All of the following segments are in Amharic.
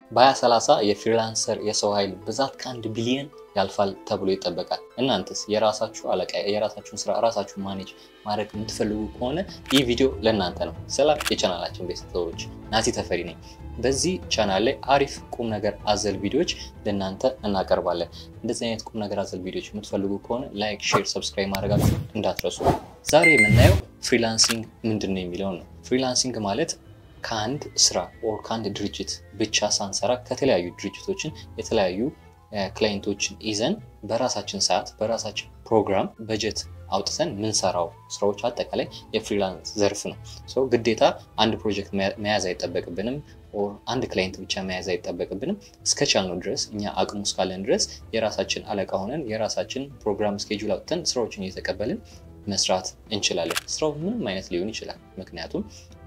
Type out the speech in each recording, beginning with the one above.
በ2030 የፍሪላንሰር የሰው ኃይል ብዛት ከአንድ ቢሊየን ያልፋል ተብሎ ይጠበቃል። እናንተስ የራሳችሁ አለቃ የራሳችሁን ስራ ራሳችሁን ማኔጅ ማድረግ የምትፈልጉ ከሆነ ይህ ቪዲዮ ለእናንተ ነው። ሰላም የቻናላችን ቤተሰቦች፣ ናቲ ተፈሪ ነኝ። በዚህ ቻናል ላይ አሪፍ ቁም ነገር አዘል ቪዲዮዎች ለእናንተ እናቀርባለን። እንደዚህ አይነት ቁም ነገር አዘል ቪዲዮዎች የምትፈልጉ ከሆነ ላይክ፣ ሼር፣ ሰብስክራይብ ማድረጋችሁ እንዳትረሱ። ዛሬ የምናየው ፍሪላንሲንግ ምንድን ነው የሚለውን ነው። ፍሪላንሲንግ ማለት ከአንድ ስራ ኦር ከአንድ ድርጅት ብቻ ሳንሰራ ከተለያዩ ድርጅቶችን የተለያዩ ክላይንቶችን ይዘን በራሳችን ሰዓት በራሳችን ፕሮግራም በጀት አውጥተን ምንሰራው ስራዎች አጠቃላይ የፍሪላንስ ዘርፍ ነው። ሰው ግዴታ አንድ ፕሮጀክት መያዝ አይጠበቅብንም፣ ኦር አንድ ክላይንት ብቻ መያዝ አይጠበቅብንም። እስከቻልነው ድረስ እኛ አቅሙ እስካለን ድረስ የራሳችን አለቃ ሆነን የራሳችን ፕሮግራም ስኬጁል አውጥተን ስራዎችን እየተቀበልን መስራት እንችላለን። ስራው ምንም አይነት ሊሆን ይችላል። ምክንያቱም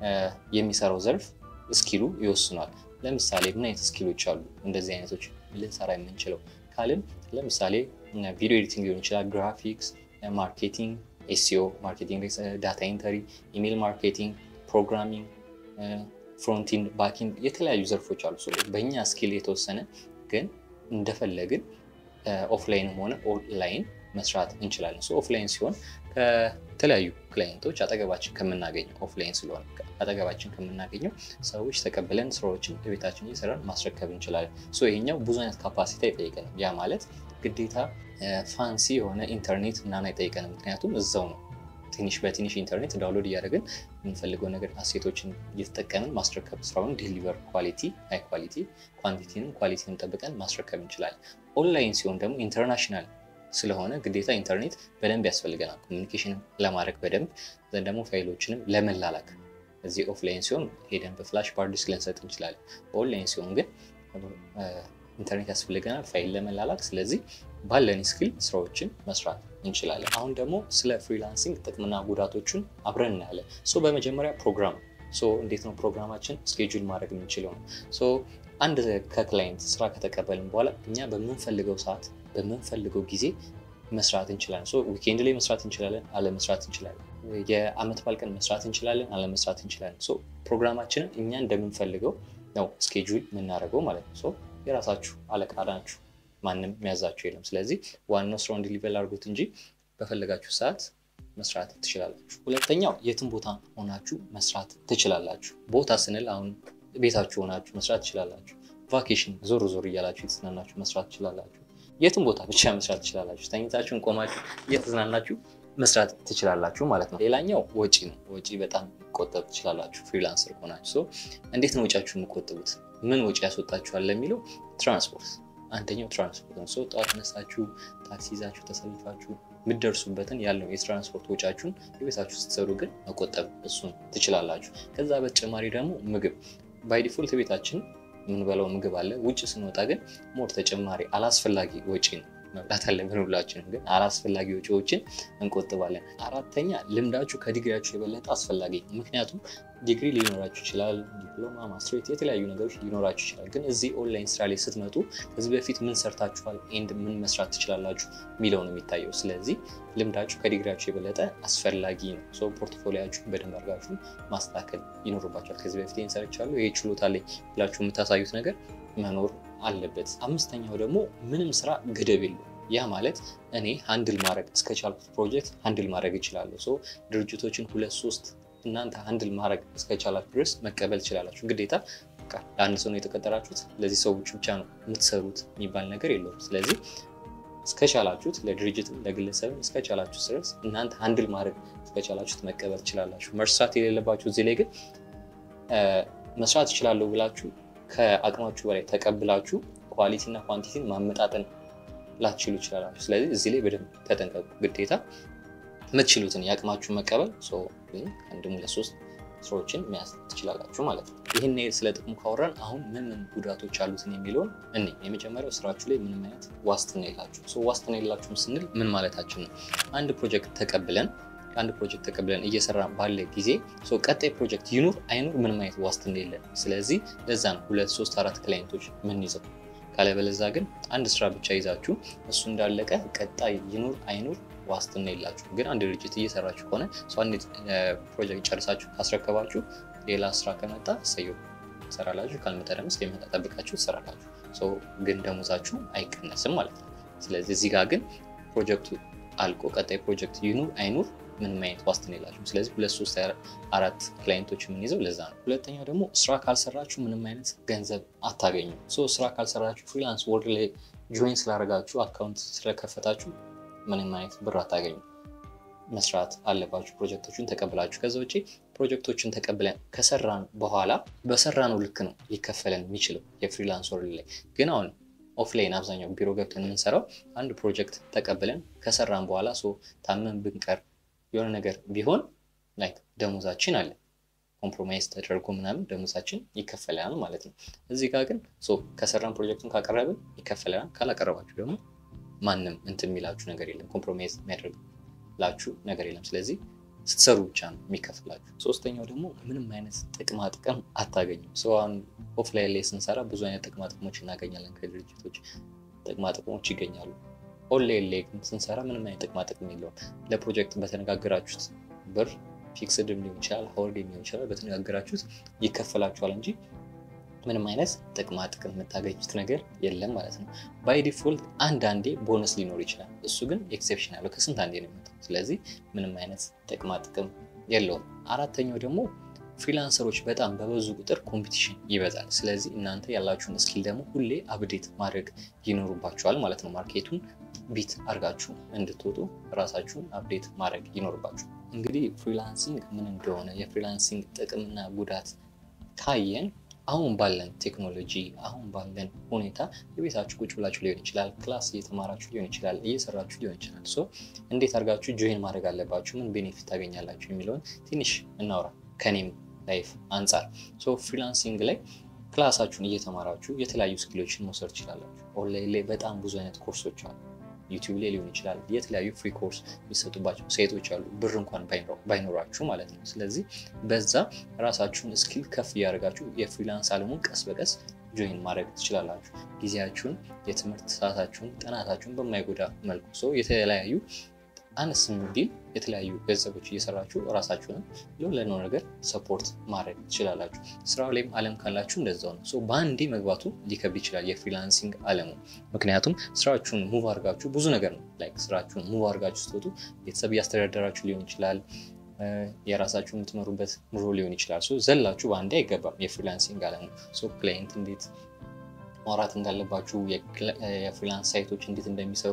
የሚሰራው ዘርፍ ስኪሉ ይወስኗል። ለምሳሌ ምን አይነት ስኪሎች አሉ እንደዚህ አይነቶች ልንሰራ የምንችለው ካልን ለምሳሌ ቪዲዮ ኤዲቲንግ ሊሆን ይችላል፣ ግራፊክስ፣ ማርኬቲንግ፣ ኤስኢኦ ማርኬቲንግ፣ ዳታ ኢንተሪ፣ ኢሜል ማርኬቲንግ፣ ፕሮግራሚንግ፣ ፍሮንቲንድ፣ ባኪንድ የተለያዩ ዘርፎች አሉ። በእኛ ስኪል የተወሰነ ግን እንደፈለግን ኦፍላይንም ሆነ ኦንላይን መስራት እንችላለን። ኦፍላይን ሲሆን ከተለያዩ ክላይንቶች አጠገባችን ከምናገኘው ኦፍላይን ስለሆነ አጠገባችን ከምናገኘው ሰዎች ተቀብለን ስራዎችን በቤታችን እየሰራን ማስረከብ እንችላለን። ይሄኛው ብዙ አይነት ካፓሲቲ አይጠይቀንም። ያ ማለት ግዴታ ፋንሲ የሆነ ኢንተርኔት ምናምን አይጠይቀንም። ምክንያቱም እዛው ነው ትንሽ በትንሽ ኢንተርኔት ዳውንሎድ እያደረግን የምንፈልገው ነገር አሴቶችን እየተጠቀምን ማስረከብ ስራውን ዲሊቨር ኳሊቲ ሃይ ኳሊቲ ኳንቲቲንም ኳሊቲንም ጠብቀን ማስረከብ እንችላለን። ኦንላይን ሲሆን ደግሞ ኢንተርናሽናል ስለሆነ ግዴታ ኢንተርኔት በደንብ ያስፈልገናል። ኮሚኒኬሽን ለማድረግ በደንብ ዘንድ ደግሞ ፋይሎችንም ለመላላክ እዚህ ኦፍላይን ሲሆን ሄደን በፍላሽ ሃርድ ዲስክ ልንሰጥ እንችላለን። በኦንላይን ሲሆን ግን ኢንተርኔት ያስፈልገናል ፋይል ለመላላክ። ስለዚህ ባለን ስኪል ስራዎችን መስራት እንችላለን። አሁን ደግሞ ስለ ፍሪላንሲንግ ጥቅምና ጉዳቶቹን አብረን እናያለን። ሶ በመጀመሪያ ፕሮግራም ሶ እንዴት ነው ፕሮግራማችን ስኬጁል ማድረግ የምንችለው ነው። ሶ አንድ ከክላይንት ስራ ከተቀበልን በኋላ እኛ በምንፈልገው ሰዓት በምንፈልገው ጊዜ መስራት እንችላለን። ሶ ዊኬንድ ላይ መስራት እንችላለን፣ አለመስራት እንችላለን። የአመት በዓል ቀን መስራት እንችላለን፣ አለመስራት እንችላለን። ሶ ፕሮግራማችንን እኛ እንደምንፈልገው ነው ስኬጁል የምናደርገው ማለት ነው። ሶ የራሳችሁ አለቃ ናችሁ፣ ማንም የሚያዛችሁ የለም። ስለዚህ ዋናው ስራውን ዲሊቨር አድርጉት እንጂ በፈለጋችሁ ሰዓት መስራት ትችላላችሁ። ሁለተኛው የትም ቦታ ሆናችሁ መስራት ትችላላችሁ። ቦታ ስንል አሁን ቤታችሁ ሆናችሁ መስራት ትችላላችሁ። ቫኬሽን ዞር ዞር እያላችሁ የተዝናናችሁ መስራት ትችላላችሁ። የትም ቦታ ብቻ መስራት ትችላላችሁ። ተኝታችሁን ቆማችሁ እየተዝናናችሁ መስራት ትችላላችሁ ማለት ነው። ሌላኛው ወጪ ነው። ወጪ በጣም መቆጠብ ትችላላችሁ ፍሪላንሰር ከሆናችሁ። እንዴት ነው ወጪያችሁ የምቆጥቡት? ምን ወጪ ያስወጣችኋል ለሚለው ትራንስፖርት አንደኛው ትራንስፖርት ነው። ሰው ጠዋት ተነሳችሁ ታክሲ ይዛችሁ ተሰልፋችሁ የምትደርሱበትን ያለው የትራንስፖርት ወጪያችሁን የቤታችሁ ስትሰሩ ግን መቆጠብ እሱን ትችላላችሁ። ከዛ በተጨማሪ ደግሞ ምግብ ባይ ዲፎልት ቤታችን የምንበላው ምግብ አለ። ውጭ ስንወጣ ግን ሞር ተጨማሪ አላስፈላጊ ወጪ ነው መብላት አለብን። ሁላችንም ግን አላስፈላጊ ወጪዎችን እንቆጥባለን። አራተኛ ልምዳችሁ ከዲግሪያችሁ የበለጠ አስፈላጊ ምክንያቱም ዲግሪ ሊኖራችሁ ይችላል፣ ዲፕሎማ፣ ማስትሬት የተለያዩ ነገሮች ሊኖራችሁ ይችላል። ግን እዚህ ኦንላይን ስራ ላይ ስትመጡ ከዚህ በፊት ምን ሰርታችኋል ኤንድ ምን መስራት ትችላላችሁ የሚለው ነው የሚታየው። ስለዚህ ልምዳችሁ ከዲግሪያችሁ የበለጠ አስፈላጊ ነው። ሰው ፖርትፎሊያችሁን በደንብ አድርጋችሁ ማስተካከል ይኖርባችኋል። ከዚህ በፊት ይህን ሰርቻለሁ ይሄ ችሎታ አለኝ ብላችሁ የምታሳዩት ነገር መኖር አለበት። አምስተኛው ደግሞ ምንም ስራ ገደብ የለው። ያ ማለት እኔ ሀንድል ማድረግ እስከቻልኩት ፕሮጀክት ሀንድል ማድረግ እችላለሁ። ሶ ድርጅቶችን ሁለት ሶስት እናንተ ሀንድል ማድረግ እስከቻላችሁ ድረስ መቀበል ትችላላችሁ። ግዴታ ለአንድ ሰው ነው የተቀጠራችሁት፣ ለዚህ ሰዎች ብቻ ነው የምትሰሩት የሚባል ነገር የለውም። ስለዚህ እስከቻላችሁት ለድርጅትም ለግለሰብም እስከቻላችሁ ድረስ እናንተ ሀንድል ማድረግ እስከቻላችሁት መቀበል ትችላላችሁ። መርሳት የሌለባችሁ እዚህ ላይ ግን መስራት እችላለሁ ብላችሁ ከአቅማችሁ በላይ ተቀብላችሁ ኳሊቲ እና ኳንቲቲን ማመጣጠን ላትችሉ ይችላላችሁ። ስለዚህ እዚህ ላይ በደንብ ተጠንቀቁ። ግዴታ የምትችሉትን የአቅማችሁ መቀበል አንድም ለሶስት ስራዎችን መያዝ ትችላላችሁ ማለት ነው። ይህን ስለ ጥቅሙ ካወራን አሁን ምን ምን ጉዳቶች አሉትን የሚለውን እኔ የመጀመሪያው ስራችሁ ላይ ምንም አይነት ዋስትና የላችሁ። ዋስትና የላችሁም ስንል ምን ማለታችን ነው? አንድ ፕሮጀክት ተቀብለን አንድ ፕሮጀክት ተቀብለን እየሰራ ባለ ጊዜ ቀጣይ ፕሮጀክት ይኑር አይኑር ምንም አይነት ዋስትና የለን። ስለዚህ ለዛ ነው ሁለት ሶስት አራት ክላይንቶች ምን ይዘው ካለበለዛ ግን አንድ ስራ ብቻ ይዛችሁ እሱ እንዳለቀ ቀጣይ ይኑር አይኑር ዋስትና የላችሁ። ግን አንድ ድርጅት እየሰራችሁ ከሆነ አንድ ፕሮጀክት ጨርሳችሁ ካስረከባችሁ ሌላ ስራ ከመጣ ሰየው ትሰራላችሁ። ካልመጣ ደግሞ እስከሚመጣ ጠብቃችሁ ትሰራላችሁ። ግን ደሞዛችሁ አይቀነስም ማለት ነው። ስለዚህ እዚህ ጋር ግን ፕሮጀክቱ አልቆ ቀጣይ ፕሮጀክት ይኑር አይኑር ምንም አይነት ዋስትና የላችሁም። ስለዚህ ሁለት ሶስት አራት ክላይንቶች የምንይዘው ለዛ ነው። ሁለተኛው ደግሞ ስራ ካልሰራችሁ ምንም አይነት ገንዘብ አታገኙም። ስራ ካልሰራችሁ ፍሪላንስ ወርድ ላይ ጆይን ስላደረጋችሁ አካውንት ስለከፈታችሁ ምንም አይነት ብር አታገኙም። መስራት አለባችሁ ፕሮጀክቶችን ተቀብላችሁ። ከዛ ውጭ ፕሮጀክቶችን ተቀብለን ከሰራን በኋላ በሰራነው ልክ ነው ሊከፈለን የሚችለው የፍሪላንስ ወርልድ ላይ ግን አሁን ኦፍላይን አብዛኛው ቢሮ ገብተን የምንሰራው አንድ ፕሮጀክት ተቀብለን ከሰራን በኋላ ታመን ብንቀር የሆነ ነገር ቢሆን ላይክ ደሞዛችን አለ ኮምፕሮማይዝ ተደርጎ ምናምን ደሞዛችን ይከፈለናል ማለት ነው። እዚህ ጋር ግን ከሰራን ፕሮጀክቱን ካቀረብን ይከፈለናል። ካላቀረባችሁ ደግሞ ማንም እንትን የሚላችሁ ነገር የለም፣ ኮምፕሮማይዝ የሚያደርግላችሁ ነገር የለም። ስለዚህ ስትሰሩ ብቻ ነው የሚከፍላችሁ። ሶስተኛው ደግሞ ምንም አይነት ጥቅማ ጥቅም አታገኙም። ሰውን ኦፍላይን ላይ ስንሰራ ብዙ አይነት ጥቅማ ጥቅሞች እናገኛለን ከድርጅቶች ጥቅማ ጥቅሞች ይገኛሉ። ኦንላይን ላይ ግን ስንሰራ ምንም አይነት ጥቅማ ጥቅም የለውም። ለፕሮጀክት በተነጋገራችሁት ብር ፊክስድም ሊሆን ይችላል፣ ሀወርድ ሊሆን ይችላል። በተነጋገራችሁት ይከፈላችኋል እንጂ ምንም አይነት ጥቅማ ጥቅም የምታገኙት ነገር የለም ማለት ነው። ባይ ዲፎልት አንዳንዴ ቦነስ ሊኖር ይችላል። እሱ ግን ኤክሴፕሽን ያለው ከስንት አንዴ ነው የሚመጣው። ስለዚህ ምንም አይነት ጥቅማ ጥቅም የለውም። አራተኛው ደግሞ ፍሪላንሰሮች በጣም በበዙ ቁጥር ኮምፒቲሽን ይበዛል። ስለዚህ እናንተ ያላችሁን ስኪል ደግሞ ሁሌ አፕዴት ማድረግ ይኖሩባችኋል ማለት ነው። ማርኬቱን ቢት አድርጋችሁ እንድትወጡ ራሳችሁን አፕዴት ማድረግ ይኖርባችኋል። እንግዲህ ፍሪላንሲንግ ምን እንደሆነ የፍሪላንሲንግ ጥቅምና ጉዳት ካየን አሁን ባለን ቴክኖሎጂ አሁን ባለን ሁኔታ የቤታችሁ ቁጭ ብላችሁ ሊሆን ይችላል፣ ክላስ እየተማራችሁ ሊሆን ይችላል፣ እየሰራችሁ ሊሆን ይችላል። ሶ እንዴት አድርጋችሁ ጆይን ማድረግ አለባችሁ፣ ምን ቤኔፊት ታገኛላችሁ የሚለውን ትንሽ እናውራ ከኔም ላይፍ አንጻር። ሶ ፍሪላንሲንግ ላይ ክላሳችሁን እየተማራችሁ የተለያዩ ስኪሎችን መውሰድ ትችላላችሁ። ኦንላይን ላይ በጣም ብዙ አይነት ኮርሶች አሉ። ዩቲዩብ ላይ ሊሆን ይችላል። የተለያዩ ፍሪ ኮርስ የሚሰጡባቸው ሳይቶች አሉ፣ ብር እንኳን ባይኖራችሁ ማለት ነው። ስለዚህ በዛ ራሳችሁን ስኪል ከፍ እያደረጋችሁ የፍሪላንስ አለሙን ቀስ በቀስ ጆይን ማድረግ ትችላላችሁ። ጊዜያችሁን፣ የትምህርት ሰዓታችሁን፣ ጥናታችሁን በማይጎዳ መልኩ ሰው የተለያዩ አነስ ቢል የተለያዩ ገንዘቦች እየሰራችሁ ራሳችሁንም ለሆነ ነገር ሰፖርት ማድረግ ትችላላችሁ። ስራው ላይም አለም ካላችሁ እንደዛው ነው። በአንዴ መግባቱ ሊከብድ ይችላል የፍሪላንሲንግ አለሙ። ምክንያቱም ስራችሁን ሙቭ አድርጋችሁ ብዙ ነገር ነው ላይክ ስራችሁን ሙቭ አድርጋችሁ ስትወጡ ቤተሰብ እያስተዳደራችሁ ሊሆን ይችላል። የራሳችሁ የምትመሩበት ኑሮ ሊሆን ይችላል። ዘላችሁ በአንዴ አይገባም የፍሪላንሲንግ አለሙ። ክላይንት እንዴት ማውራት እንዳለባችሁ፣ የፍሪላንስ ሳይቶች እንዴት እንደሚሰሩ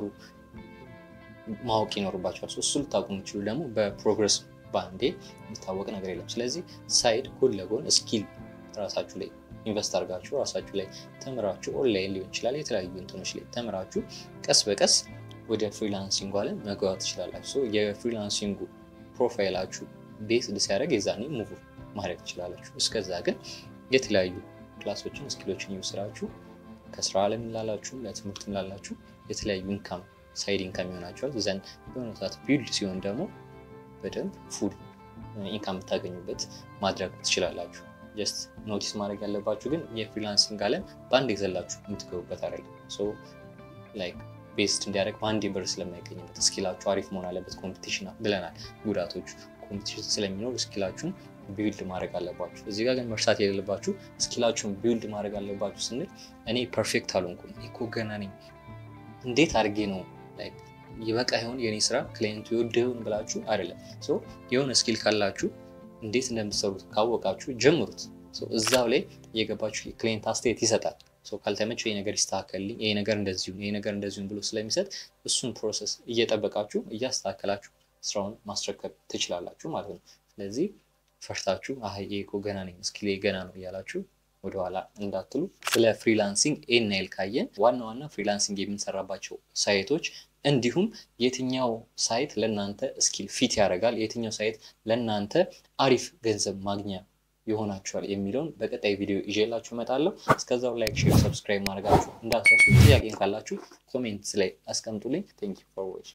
ማወቅ ይኖርባቸዋል። እሱ ልታውቁ የምችሉ ደግሞ በፕሮግረስ በአንዴ የሚታወቅ ነገር የለም። ስለዚህ ሳይድ ጎን ለጎን ስኪል ራሳችሁ ላይ ኢንቨስት አድርጋችሁ ራሳችሁ ላይ ተምራችሁ ኦንላይን ሊሆን ይችላል የተለያዩ እንትኖች ላይ ተምራችሁ ቀስ በቀስ ወደ ፍሪላንሲንጉ አለም መግባት ትችላላችሁ። የፍሪላንሲንጉ ፕሮፋይላችሁ ቤስድ ሲያደርግ የዛኔ ሙቭ ማድረግ ትችላላችሁ። እስከዛ ግን የተለያዩ ክላሶችን ስኪሎችን እየወሰዳችሁ ከስራ አለም ላላችሁ ለትምህርትም ላላችሁ የተለያዩ ኢንካም ሳይድ ኢንካም ይሆናቸዋል። ዘንድ የሆነ ሰዓት ቢልድ ሲሆን ደግሞ በደንብ ፉል ኢንካም የምታገኙበት ማድረግ ትችላላችሁ። ጀስት ኖቲስ ማድረግ ያለባችሁ ግን የፍሪላንሲንግ አለም በአንድ የዘላችሁ የምትገቡበት አይደለም። ላይክ ቤስድ እንዲያደርግ በአንድ ብር ስለማይገኝበት ስኪላችሁ አሪፍ መሆን አለበት። ኮምፒቲሽን ብለናል። ጉዳቶቹ ኮምፒቲሽን ስለሚኖር ስኪላችሁን ቢውልድ ማድረግ አለባችሁ። እዚህ ጋር ግን መርሳት የሌለባችሁ ስኪላችሁን ቢውልድ ማድረግ አለባችሁ ስንል እኔ ፐርፌክት አልሆንኩም እኮ ገና ነኝ እንዴት አድርጌ ነው ይበቃ ይሆን የኔ ስራ ክላይንቱ የወደ ይሆን ብላችሁ አይደለም። የሆነ ስኪል ካላችሁ እንዴት እንደምትሰሩት ካወቃችሁ ጀምሩት። እዛው ላይ እየገባችሁ ክላይንት አስተያየት ይሰጣል። ካልተመቸው ይሄ ነገር ይስተካከልልኝ፣ ይሄ ነገር እንደዚሁም ይሄ ነገር እንደዚሁም ብሎ ስለሚሰጥ እሱን ፕሮሰስ እየጠበቃችሁ እያስተካከላችሁ ስራውን ማስረከብ ትችላላችሁ ማለት ነው። ስለዚህ ፈርታችሁ አይ እኮ ገና ነኝ ስኪሌ ገና ነው እያላችሁ ወደኋላ እንዳትሉ። ስለ ፍሪላንሲንግ ይህን ያህል ካየን ዋና ዋና ፍሪላንሲንግ የምንሰራባቸው ሳይቶች እንዲሁም የትኛው ሳይት ለእናንተ ስኪል ፊት ያደርጋል፣ የትኛው ሳይት ለእናንተ አሪፍ ገንዘብ ማግኛ ይሆናችኋል የሚለውን በቀጣይ ቪዲዮ ይዤላችሁ እመጣለሁ። እስከዛው ላይክ፣ ሼር፣ ሰብስክራይብ ማድረጋችሁ እንዳትረሱ። ጥያቄን ካላችሁ ኮሜንትስ ላይ አስቀምጡልኝ። ቴንክ ዩ ፎር ዋችንግ